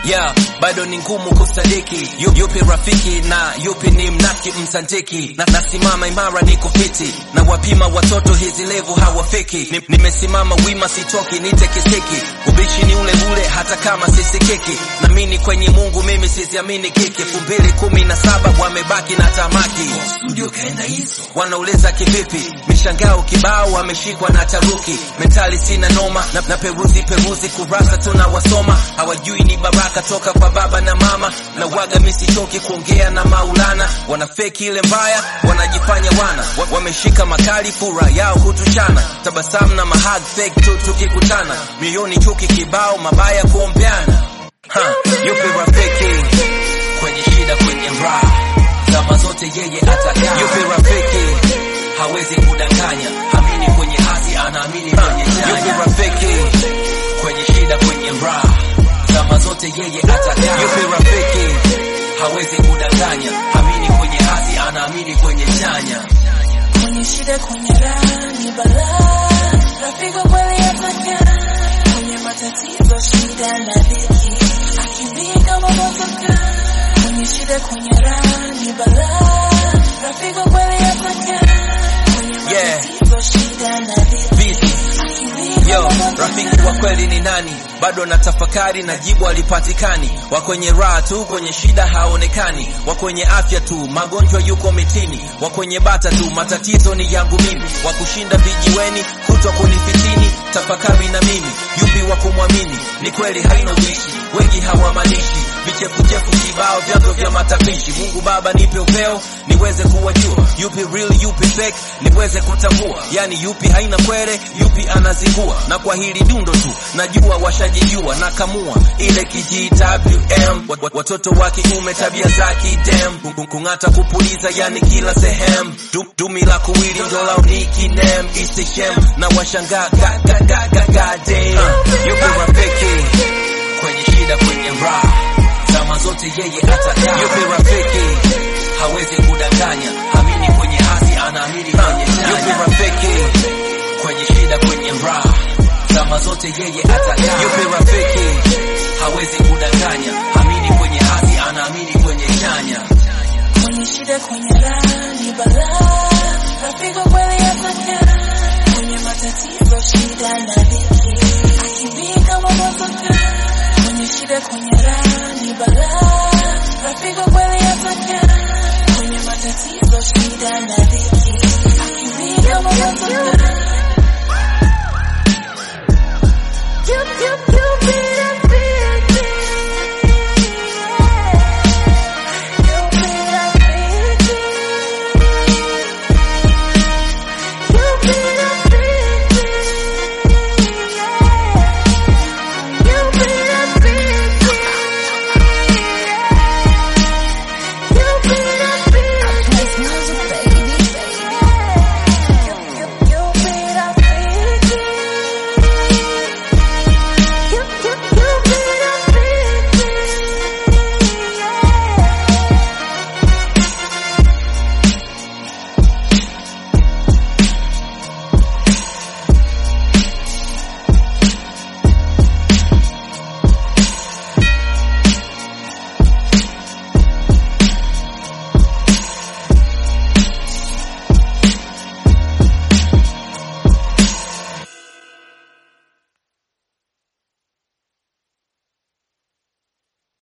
yeah, bado ni ngumu kusadiki Yu- yupi rafiki na yupi ni mnafiki msantiki na, nasimama imara niko fiti na wapima watoto hizi levu hawafiki Ni- nimesimama wima sitoki nitekeseki ubishi ni ule ule hata kama sisikiki namini kwenye mungu mimi siziamini kiki elfu mbili kumi na saba wamebaki na tamaki studio kaenda hizo wanauliza kivipi mishangao kibao wameshikwa na taruki mentali sina noma na, na peruzi peruzi kurasa tunawasoma hawajui ni baraka toka kwa baba na mama na waga misichoki kuongea na maulana wanafeki ile mbaya wanajifanya wana wa, wameshika makali fura yao hutuchana tabasamu na mahag fake tu tukikutana mioyoni chuki kibao mabaya kuombeana ha, yupi rafiki kwenye shida kwenye raha zama zote yeye atakaa yupi rafiki hawezi kudanganya amini kwenye hasi anaamini kwenye chanya yupi rafiki kwenye shida kwenye raha zama zote yeye atakaa yupi rafiki hawezi kudanganya amini kwenye hasi anaamini kwenye chanya Kwenye shida kwenye raha ni balaa, rafiki kweli atakaa. Kwenye matatizo shida na dhiki, akimbia kama motoka. Kwenye shida kwenye raha ni balaa, rafiki kweli atakaa. Kwenye Yeah. matatizo shida na dhiki, Busy. akimbia Yo, kama motoka. rafiki wa kweli ni nani? Bado na tafakari na jibu alipatikani. Wa kwenye raha tu, kwenye shida haonekani. Wa kwenye afya tu, magonjwa yuko mitini. Wa kwenye bata tu, matatizo ni yangu mimi. Wa kushinda vijiweni, kutwa kunifitini. Tafakari na mimi, yupi wa kumwamini? Ni kweli haina ubishi, wengi hawamanishi. Vichefuchefu kibao, vyanzo vya matapishi. Mungu Baba nipe upeo, niweze kuwajua. Yupi real, yupi fake, niweze kutambua. Yani yupi haina kwere, yupi anazingua. Na kwa hili dundo tu, najua washajijua. Nakamua ile KGWM, Wat- wat- watoto wa kiume tabia za kidem. Kung- Kung'ata kupuliza, yani kila sehemu. Du- Dumi la kuwili ndo lao ni kinem, istishem. Na washangaa ga ga ga ga ga damn. Uh, yupi rafiki kwenye shida kwenye raha zama zote yeye atakaa yupi rafiki hawezi kudanganya amini kwenye hasi anaamini kwenye chanya yupi rafiki kwenye shida kwenye raha zama zote yeye atakaa yupi rafiki hawezi kudanganya amini kwenye hasi anaamini kwenye chanya Kwenye shida kwenye raha ni balaa, rafiki kweli atakaa. Kwenye matatizo shida na dhiki, akimbia kama motoka. Kwenye shida kwenye raha